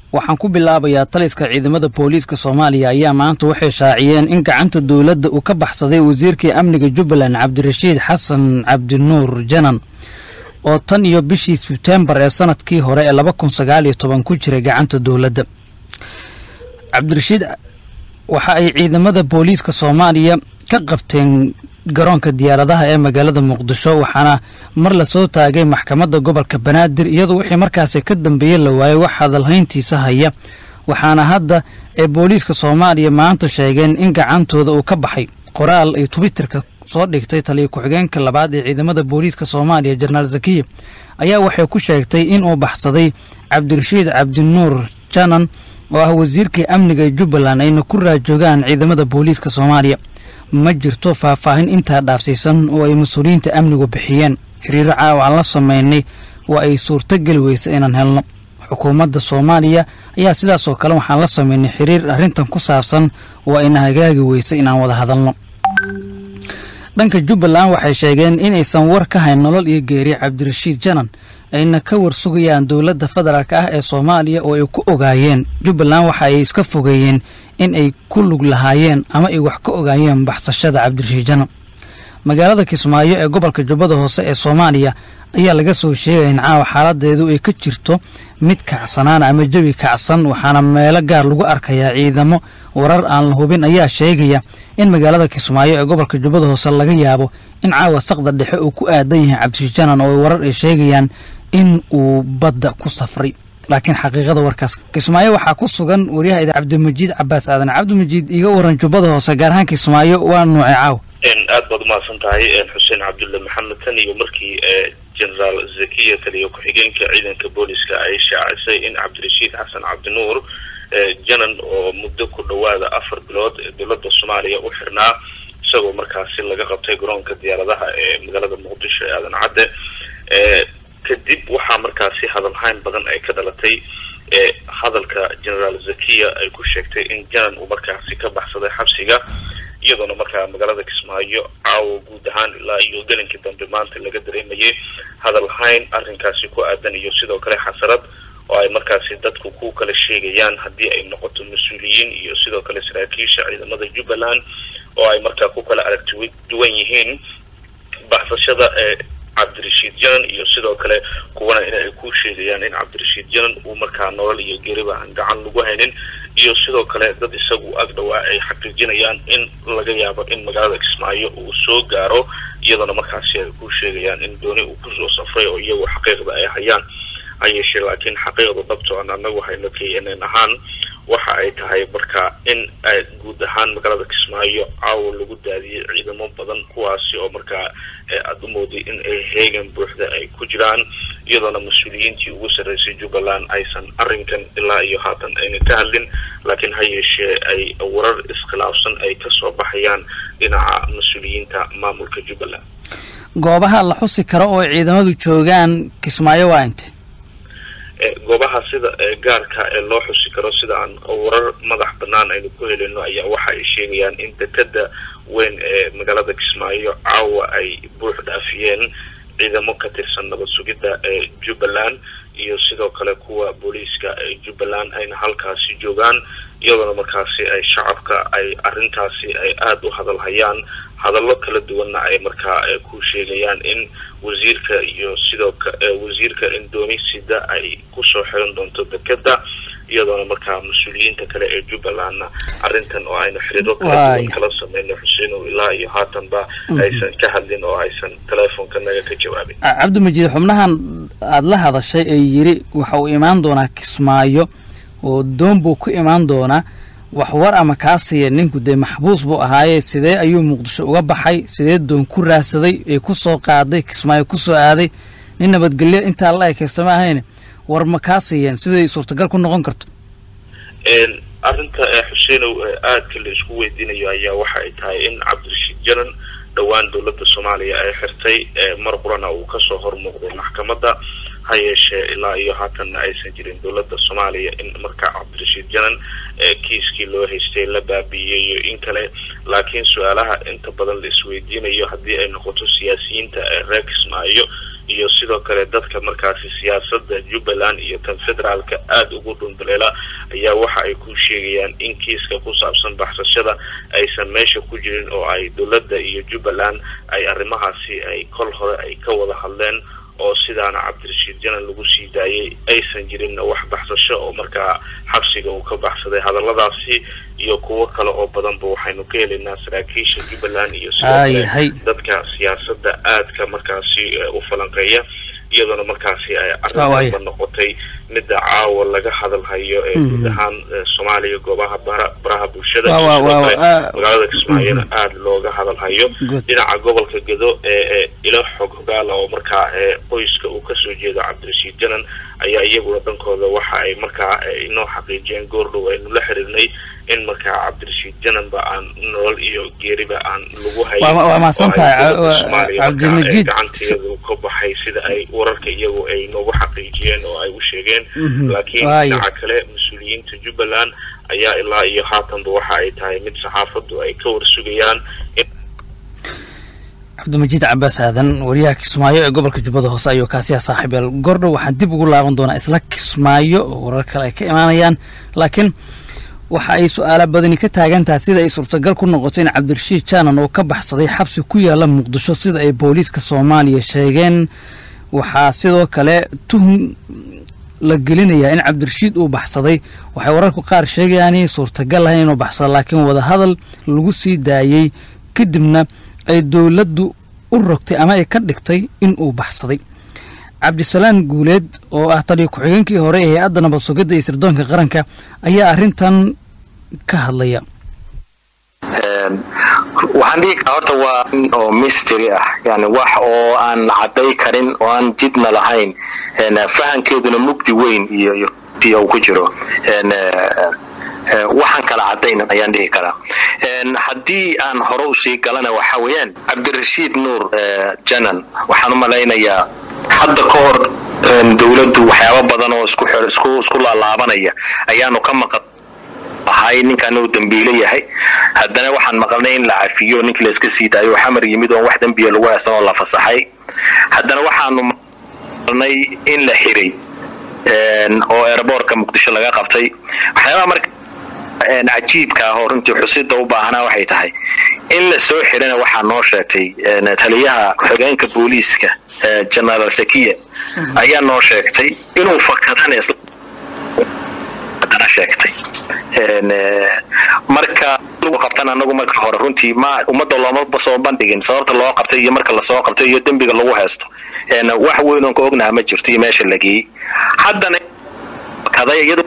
waxaan ku bilaabayaa taliska ciidamada booliiska soomaaliya ayaa maanta waxay shaaciyeen in gacanta dowladda uu ka baxsaday wasiirkii amniga jubbaland cabdirashiid xasan cabdinuur janan oo tan iyo bishii sebtembar ee sanadkii hore ee laba kun sagaal iyo toban ku jiray gacanta dowladda cabdirashiid waxa ay ciidamada booliiska soomaaliya ka qabteen garoonka diyaaradaha ee magaalada muqdisho waxaana mar lasoo taagay maxkamadda gobolka banaadir iyadoo wixii markaasi ka dambeeyey la waayey wax hadalhayntiisa haya waxaana hadda ee booliiska soomaaliya maanta sheegeen in gacantooda uu ka baxay qoraal ay twitterka soo dhigtay taliya ku-xigeenka labaad ee ciidamada booliiska soomaaliya jenaraal zakiya ayaa waxay ku sheegtay inuu baxsaday cabdirashiid cabdinuur janan oo ah wasiirkii amniga ee jubbaland ayna ku raajoogaan ciidamada booliiska soomaaliya ma jirto faahfaahin intaa dhaafsiisan oo ay mas-uuliyiinta amnigu bixiyeen xiriiro caawa aan la sameynay waa ay suurtogeli weysa inaan helno xukuumadda soomaaliya ayaa sidaasoo kale waxaan la sameynay xiriir arrintan ku saabsan oo ayna hagaagi weysa inaan wada hadalno dhanka jubbaland waxay sheegeen inaysan war ka hayn nolol iyo geeri cabdirashiid janan ayna ka war sugayaan dowladda federaalk ah ee soomaaliya oo ay ku ogaayeen jubbaland waxa ay iska fogeeyeen in ay ku lug lahaayeen ama ay wax ka ogaayeen baxsashada cabdirashiid janan magaalada kismaayo ee gobolka jubbada hoose ee soomaaliya ayaa laga soo sheegaya in caawa xaaladeedu ay ka jirto mid kacsanaan ama jawi kacsan waxaana meelo gaar lagu arkayaa ciidamo warar aan la hubin ayaa sheegaya in magaalada kismaayo ee gobolka jubbada hoose laga yaabo in caawa saqda dhexe uu ku aadan yahay cabdirashiid janan oo warar ay sheegayaan in uu badda ku safray laakiin xaqiiqada warkaas kismaayo waxaa ku sugan waryaha ida cabdimajiid cabaas aadan cabdimajiid iga waran jubbada hoose gaar ahaan kismaayo waa nuuce caaw aad baad umahadsan tahay xuseen cabdulle maxamed tan iyo markii generaal zakiya taliya ku-xigeenka ciidanka booliska ay shaacisay in cabdirashiid xasan cabdinuur janan oo muddo ku dhowaada afar bilood ee dowladda soomaaliya u xirnaa isagoo markaasi laga qabtay garoonka diyaaradaha ee magaalada muqdisho ee aadan cadde kadib waxaa markaasi hadalhayn badan ay ka dhalatay hadalka generaal zakiya ay ku sheegtay in janan uu markaasi ka baxsaday xabsiga iyadoona markaa magaalada kismaayo caawa guud ahaan ilaa iyo gelinkii dambe maanta laga dareemayay hadalhayn arrinkaasi ku aadan iyo sidoo kale xasarad oo ay markaasi dadku ku kala sheegayaan haddii ay noqoto mas-uuliyiin iyo sidoo kale saraakiisha ciidamada jubbaland oo ay markaa ku kala aragti duwan yihiin baxsashada ee cabdirashiid janan iyo sidoo kale kuwana in ay ku sheegayaan in cabdirashiid janan uu markaa nolol iyo geriba aan gacan lagu haynin iyo sidoo kale dad isagu ag dhawaa ay xaqiijinayaan in laga yaabo in magaalada kismaayo uu soo gaaro iyadoona markaasi ay ku sheegayaan in dooni uu kusoo safray oo iyagu xaqiiqda ay hayaan ha yeeshee laakiin xaqiiqda dhabto aan anagu hayno k n n ahaan waxa ay tahay marka in guud ahaan magaalada kismaayo caawa lagu daadiyey ciidamo badan kuwaasi oo markaa aada u mooday in ay heegan buuxda ay ku jiraan iyadoona mas-uuliyiintii ugu sarreysay jubbaland aysan arrinkan ilaa iyo haatan ayna ka hadlin laakiin ha yeeshee ay warar iskhilaafsan ay kasoo baxayaan dhinaca mas-uuliyiinta maamulka jubbaland goobaha la xusi karo oo ciidamadu joogaan kismaayo waa inte goobaha sida gaarka ee loo xusi karo sida aan warar madax banaan aynu ku helino ayaa waxa ay sheegayaan in dekada weyn ee magaalada kismaayo caawa ay buux dhaafiyeen ciidamo ka tirsan nabad sugidda ee jubbaland iyo sidoo kale kuwa booliiska ee jubbaland ayna halkaasi joogaan iyadoona markaasi ay shacabka ay arrintaasi ay aada u hadalhayaan hadallo kala duwanna ay markaa ku sheegayaan in wasiirka iyo sidoo wasiirka indonisida ay kusoo xiran doonto dekeda iyadoona markaa mas-uuliyiinta kale ee jubbalandna arrintan oo aynu xiriiro kala duwan kala sameyno xuseinow ilaa iyo haatanba aysan ka hadlin oo aysan teleefonka naga ka jawaabin cabdimajiid xubnahan aada la hadashay ee yiri waxa uu imaan doonaa kismaayo oo doon buu ku imaan doonaa wax war ama kaasiya ninku dee maxbuus buu ahaaye sidee ayuu muqdisho uga baxay sidee doon ku raadsaday ee ku soo qaaday kismaayo ku soo aaday nin nabadgelyo intaa la ekaysta ma ahayne war ma kaasiyeen siday suurtagal ku noqon karto arrinta xuseenow aadka la isku weydiinayo ayaa waxa ay tahay in cabdirashiid janan dhowaan dowladda soomaaliya ay xirtay mar qurana uu kasoo hormuuqday maxkamadda ha yeeshee ilaa iyo haatanna aysan jirin dowladda soomaaliya in markaa cabdirashiid janan kiiskii loo haystay la baabiiyeyo in kale laakiin su-aalaha inta badan la isweydiinayo haddii ay noqoto siyaasiyiinta reer kismaayo iyo sidoo kale dadka markaasi siyaasadda jubbaland iyo tan federaalka aada ugu dhundaleela ayaa waxa ay ku sheegayaan in kiiska ku saabsan baxsashada aysan meesha ku jirin oo ay dowladda iyo jubbaland ay arrimahaasi ay kol hore ay ka wada hadleen oo sidaana cabdirashiid janan lagu sii daayay aysan jirinna wax baxsasho oo markaa xabsiga uu ka baxsaday hadalladaasi iyo kuwo kale oo badanba waxaynu ka helaynaa saraakiisha jubbaland iyo sidoo kale dadka siyaasadda aadka markaasi u falanqeeya iyadoona markaasi ay arrinba noqotay midda caawa laga hadalhayo ee guud ahaan soomaaliya goobaha baraha bulshada magaalada kismaayona aada looga hadalhayo dhinaca gobolka gado ee ilo xog hogaala oo markaa qoyska uu kasoo jeedo cabdirashiid janan ayaa iyaguna dhankooda waxa ay markaa inoo xaqiijiyeen goordhow aynu la xiriirnay in markaa cabdirashiid jananba aan nolol iyo geeriba aan lagu haysoomaalia gacanteedu ka baxay sida ay wararka iyagu ay noogu xaqiijiyeen oo ay u sheegeen laakiin dhinaca kale mas-uuliyiinta jubbaland ayaa ilaa iyo haatanba waxa ay tahay mid saxaafadu ay ka warsugayaan cabdimajiid cabaas aadan wariyaha kismaayo ee gobolka jubbada hoose ayuu kaasiya saaxiibeel gordhow waxaan dib ugu laaban doonaa isla kismaayo oo warar kale ay ka imaanayaan laakiin waxa ay su-aala badani ka taagantahay sida ay suurtagal ku noqoto in cabdirashiid jaanan oo ka baxsaday xabsi ku yaala muqdisho sida ay booliiska soomaaliya sheegeen waxaa sidoo kale tuhum la gelinayaa in cabdirashiid uu baxsaday waxay wararku qaar sheegayaan inay suurtagal lahayn inuu baxsado laakiin wadahadal lagu sii daayey kadibna ay dowladdu u rogtay ama ay ka dhigtay in uu baxsaday cabdisalaan guuleed oo ah taliyo ku-xigeenkii hore ee hay-adda nabad sugidda iyo sirdoonka qaranka ayaa arrintan ka hadlaya waxaan dhihi karaa horta waa oo mystery ah yani wax oo aan la cadday karin oo aan jidna lahayn fahankeeduna mugdi weyn iyo iyo ku jiro waxaan kala cadayn ayaan dhihi karaa haddii aan hore usii galana waxa weeyaan cabdirashiid nuur janan waxaan u malaynayaa hadda ka hor dowladdu waxyaaba badan oo isku isku isku laalaabanaya ayaanu ka maqan ahay ninkan uu dambiile yahay haddana waxaan maqalnay in la cafiyo ninkii la iska sii daayo xamar yimid oon wax dembiya lagu haysan oo la fasaxay haddana waxaanu maqalnay in la xiray oo airboortka muqdisho laga qabtay waxyaabaha marka cajiibka ah oo runtii xusida u baahanaa waxay tahay in la soo xirana waxaa noo sheegtay taliyaha ku-xigeenka booliiska genaraal sakiya ayaa noo sheegtay inuu fakadan haddana sheegtay marka lagu qabtan anagu marka hore runtii ma ummadda looma soo bandhigin sababta loo qabtay iyo marka lasoo qabtay iyo dembiga lagu haysto wax weyn oon ka ognaha ma jirto iyo meesha la geeyey haddana kaday iyadu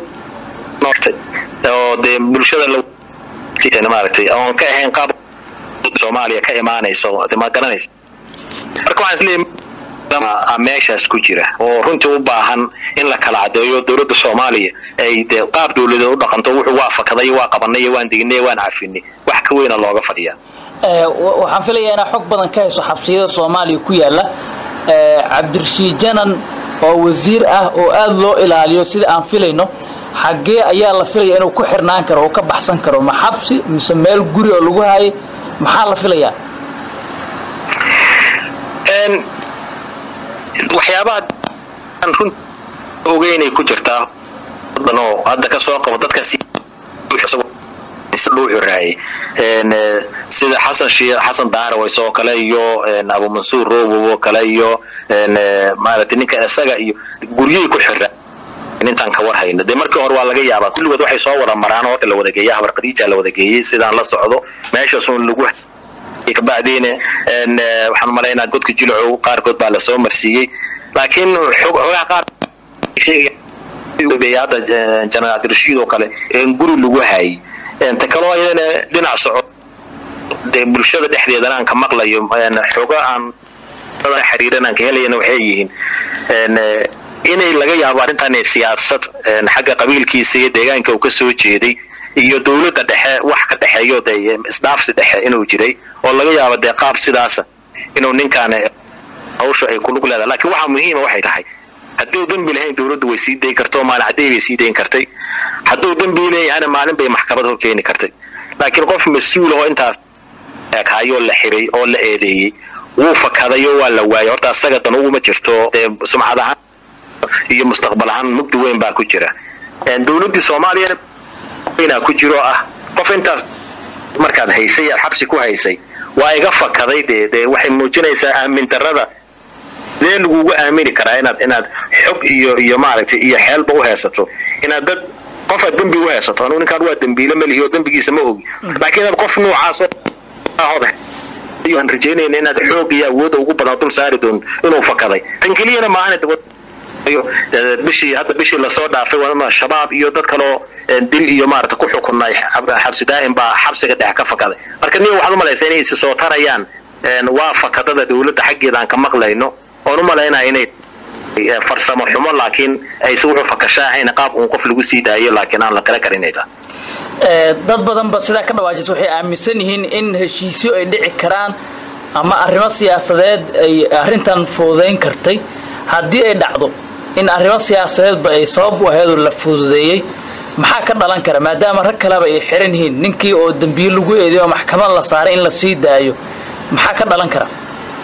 oo dee bulshada maaragtay oon ka ahayn qaab soomaaliya ka imaanayso ma garanaysa marka waxaan isleeyahay meeshaas ku jira oo runtii u baahan in la kala cadeeyo dowladda soomaaliya ay dee qaab dowladeed u dhaqanto wuxuu waa fakaday waa qabanay waan dignay waan cafinay wax ka weyna looga fadhiyaa waxaan filayaa inaa xog badan ka hayso xabsiyada soomaaliya ku yaala cabdirashiid janan oo wasiir ah oo aada loo ilaaliyo sida aan filayno xaggee ayaa la filaya inuu ku xirnaan karo oo ka baxsan karo ma xabsi mise meel guri oo lagu haayay maxaa la filayaa waxyaabaha aan run ogeynay ku jirtaa oo hadda ka soo qabo dadka dhuuxuraayay sida xasan shii xasan daarawys oo kale iyo abu mansuur robow oo kale iyo maaragtay ninka isaga iyo guryihii ku xira intaan ka war hayno dee markii hore waa laga yaabaa kulligood waxay soo wada maraan oo la wada geeya habar khadiija la wada geeyey sidaan la socdo meeshaasun lagu kabacdiina waxaan u malaynaa godka jilcow qaarkood baa lasoo marsiiyey laakiin xogaha qaar hadda janaal cabdirashiid oo kale guri lagu haayay ta kaloo ayadana dhinac soco dee bulshada dhexdeedana aan ka maqlayo xogo aan xiriiran aan ka helayana waxay yihiin inay laga yaabo arrintan siyaasad xagga qabiilkiisa iyo deegaanka uu ka soo jeeday iyo dowladda dhexe wax ka dhexeeyo de isdhaafsi dhexe inuu jiray oo laga yaabo dee qaab sidaasa inuu ninkaan hawsha ay kulug leedahay laakiin waxaa muhiima waxay tahay hadduu dembi lahayn dowladdu way sii dayn karto maalin cadday bay sii dayn kartay hadduu dembi leeyahana maalin bay maxkamad hor keeni kartay laakiin qof mas-uul oo intaas hayoo la xiray oo la eedeeyey wuu fakadayo waa la waayay horta asaga dan uguma jirto dee sumcad ahaan iyo mustaqbal ahaan mugdi weyn baa ku jira dowladdii soomaaliyana weynaa ku jiro ah qof intaas markaad haysay aad xabsi ku haysay waa iga fakaday dee dee waxay muujinaysaa aamin darrada dee lagugu aamini karaa inaad inaad xog iyo iyo maaragtay iyo xeelba u heesato inaad dad qofaad dembi u heesato anugu ninkaan waa dembiile malihi oo dembigiisa ma ogi laakiin inaad qof noocaas aan rajaynayna inaad xoog iyo awoodda ugu badan dul saari doon inuu fakaday tan keliyana maahan bishii hadda bishii lasoo dhaafay shabaab iyo dad kaloo dil iyo maarata ku xukunay xabsi daa'im baa xabsiga dhex ka fakaday marka niyo waxaad u malaysaa inay isi soo tarayaan waa fakadada dowladda xaggeeda aan ka maqlayno oon u malaynaya inay farsamo xumo laakiin ayse wuxuu fakasha ahayn qaab uun qof lagu sii daayo laakiin aan la tala karinayta dad badanba sidaa ka dhawaajisa waxay aaminsan yihiin in heshiisyo ay dhici karaan ama arrimo siyaasadeed ay arrintan fududayn kartay haddii ay dhacdo in arrimo siyaasadeedba ay sabab u ahaydoo la fududeeyey maxaa ka dhalan kara maadaama rag kaleba ay xiran yihiin ninkii oo dembiye lagu eeday oo maxkamad la saaray in la sii daayo maxaa ka dhalan kara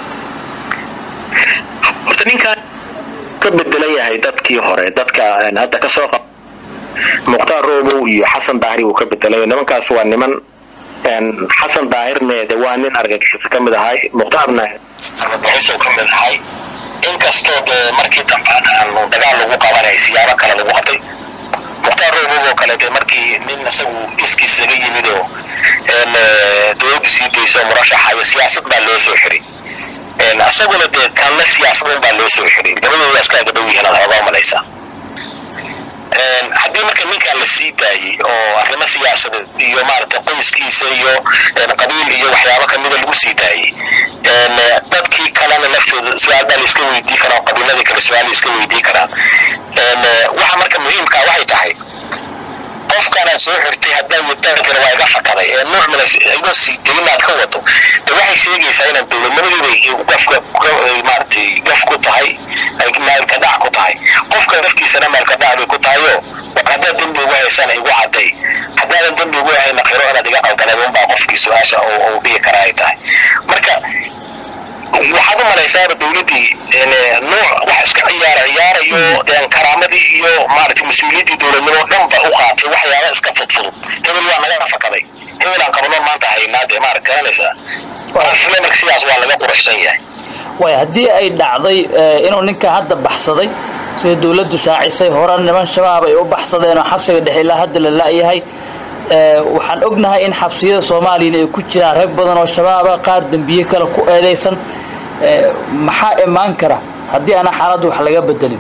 horta ninkaan ka bedelan yahay dadkii hore dadka hadda ka soo mukhtaar roobow iyo xasan daahir wuu ka bedelay nimankaas waa niman xasan daahirne de waa nin argagixisa ka mid ahay mukhtaarna argagixiso ka mid ahay inkastoo dee markii dambaad aanu dagaal lagu qabanay siyaabo kale lagu qabtay mukhtaar roobow oo kale dee markii nin isagu iskiis isaga yimid oo dowladdu sii dayso murashaxayo siyaasad baa loo soo xiray isaguna dee kanna siyaasadun baa loo soo xiray labadooda iskaaga dhow yihiin aad xoogaa malaysaa haddii marka ninkaan la sii daayey oo arrimo siyaasadeed iyo maaragtay qoyskiisa iyo qabiil iyo waxyaabo kamida lagu sii daayey dadkii kalena laftooda su-aal baa la iska weydii karaa oo qabiiladii kale su-aal la iska weydii karaa waxa marka muhiimkaa waxay tahay qofkaanaad soo xirtay haddaa wadaankana waa iga fakaday ee nuuc mina igoo sii daynaad ka wado de waxay sheegaysaa inaad dowladnimadiiba maaratay gaf ku tahay maalka dhac ku tahay qofka laftiisana maalka dhac bay ku tahayo haddaad dembi ugu haysana igu cadday haddaadan dembi ugu hayna qiro inaad iga qaldaneed unbaa qofkii su-aasha uu dhihi karaa ay tahay marka waxaad u malaysaaba dowladdii nuuc wax iska ciyaara ciyaarayo karaamadii iyo maaragtay mas-uuliyaddii dowladnimo dhanba u qaatay waxyaaba iska fudfudud hebel waa naga fakaday hebel aan qabno maanta haynaa dee maarag garanaysaa qofle marka sidaas waa laga quruxsan yahay way haddii ay dhacday inuu ninka hadda baxsaday sida dowladdu shaacisay hore niman shabaab ay u baxsadeen oo xabsiga dhexe ilaa hadda la la'yahay waxaan ognahay in xabsiyada soomaaliyana ay ku jiraan rag badan oo shabaaba qaar dembiye kale ku eedaysan maxaa imaan kara haddii aana xaaladdu wax laga bedelin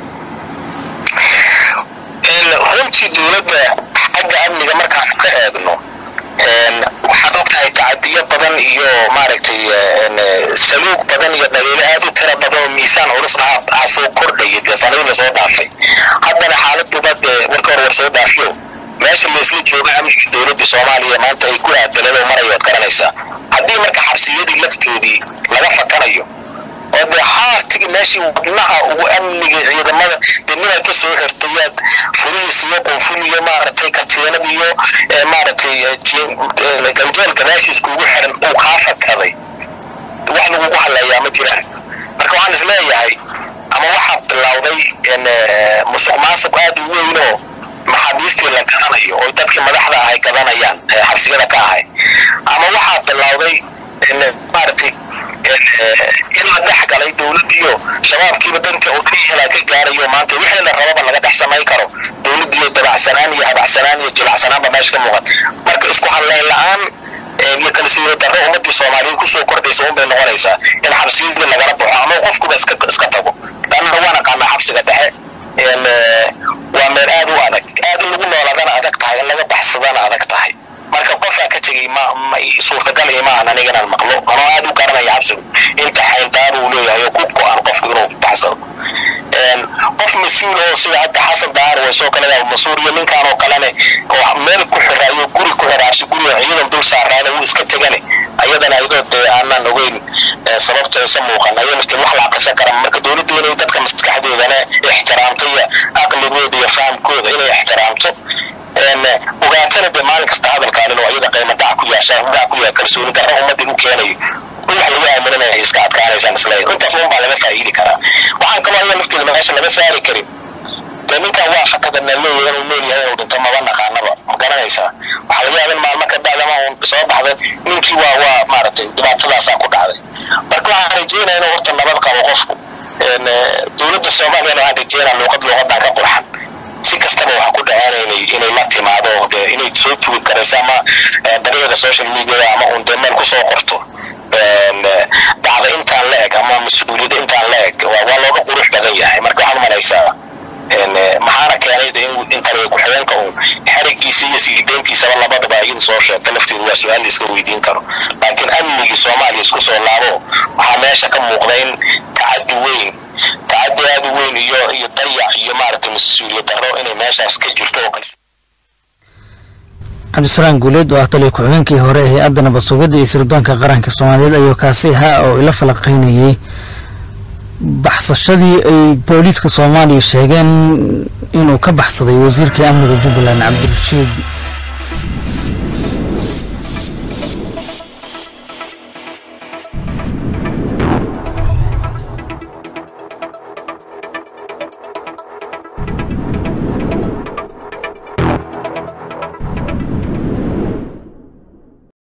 runtii dowladda xagga amniga markaan ka eegno waxaad ogtahay tacadiyo badan iyo maaragtay saluug badan iyo dhaliilo aad u tira badan oo miisaan culus ah aa soo kordhaya dee sanadii lasoo dhaafay haddana xaaladuba dee warka hor war soo dhaafiyo meesha laisla jooga amniga dowladda soomaaliya maanta ay ku aadaladoo marayo ad garanaysaa haddii marka xabsiyadii laftoodii laga fakanayo oo dee haartigi meeshii wadnaha ugu amniga ciidamada dee ninaad ka soo xirtayaad furihiis iyo qunful iyo maaragtay katiinad iyo maaragtay ganjeelka meeshiis kugu xiran uu kaa fakaday wax lagugu hadlayaa ma jiraan marka waxaan is leeyahay ama waxaa bilowday musuq maasuq aad u weynoo maxaabiistii la gadanayo oo dadkii madaxda ahay gadanayaan xabsiyada ka ahay ama waxaa bilowday maaragtay in la dhex galay dowladdiiyo shabaabkiiba danka oo dhan helaa ka gaarayo maanta wixii la rababa laga dhex samayn karo dowladdiiyo dabacsanaan iyo habacsanaan iyo jilacsanaanba meesha ka muuqan marka isku hadlayn la-aan iyo kalsooni darro ummadii soomaaliyeed kusoo kordhaysa unbay noqonaysaa in xabsiyadii lagala baxo ama qofkuba iska iska tago laannana waan aqaanaa xabsiga dhexe waa meel aad u adag aad in lagu noolaadana adag tahay in laga baxsadana adag tahay marka qofaa ka tegay ma suurtagal imaahan aniga inaan maqlo anoo aad u garanaya xabsigu inta xayndaaba uu leeyahay oo ku go-an qofku inuu baxsado qof mas-uul oo sida hadda xasan daar way soo kale mas-uul iyo ninkaan oo kalene oo meel ku xiraayo guri ku xiraabsi guriga ciidan dul saaraana wuu iska tegane ayadana ayadoo dee aanaan ogeyn sababta aysa muuqan ayo naftiin wax la aqrisan kara marka dowladdu inay dadka maskaxdoodana ixtiraamto iyo aqligooda iyo fahamkooda inay ixtiraamto ogaatana dee maalin kasta hadalkaan inuu ayada qiimo dhac ku yeeshaa dhac ku yaha kalsooni darro ummadii u keenayo wax lagu aaminanaya ay iska adkaanaysaan isleeyahay intaas un baa laga faa'iidi karaa waxaan kaloo aya lafteeda meesha laga saari karin dee ninkan waa fakadana leeyahay inuu leeyahay inuu dhinto maba naqaanaba ma garanaysaa waxaa laga yaaba in maalmo ka bacdama uun soo baxday ninkii waa waa maaragtay dhibaatadaasaa ku dhacday marka waxaan rajeynaya inuu horta nabad qabo qofku dowladda soomaaliyana waxaan rajeynaa luuqad luuqadan ka qurxan si kastaba waxa ku dhaceen inay inay la timaado dee inay soo tugi karayso ama dariiqa social media ama uun dee meel kusoo qorto dhacda intaan la eg ama mas-uuliyadda intaan la eg waa looga qurux badan yahay marka waxaad umalaysaa maxaana keenay de in taliya ku-xigeenka uun xerigiisa iyo siideyntiisaba labadaba iyada soo sheegta lafteedu waa su-aal la iska weydiin karo laakiin amnigii soomaaliya isku soo laabo waxaa meesha ka muuqda in tacadi weyn tacadi aad u weyn iyo iyo dayac iyo maaragtay mas-uuliyad darro inay meeshaas ka jirto oo kale cabdisalaam guuleed oo ah taliya ku-xigeenkii hore ee hay-adda nabad sugidda iyo sirdoonka qaranka soomaaliyeed ayuu kaasi ahaa oo ila falaqaynayay baxsashadii ay booliiska soomaaliya sheegeen inuu ka baxsaday wasiirkii amniga jubbaland cabdirashiid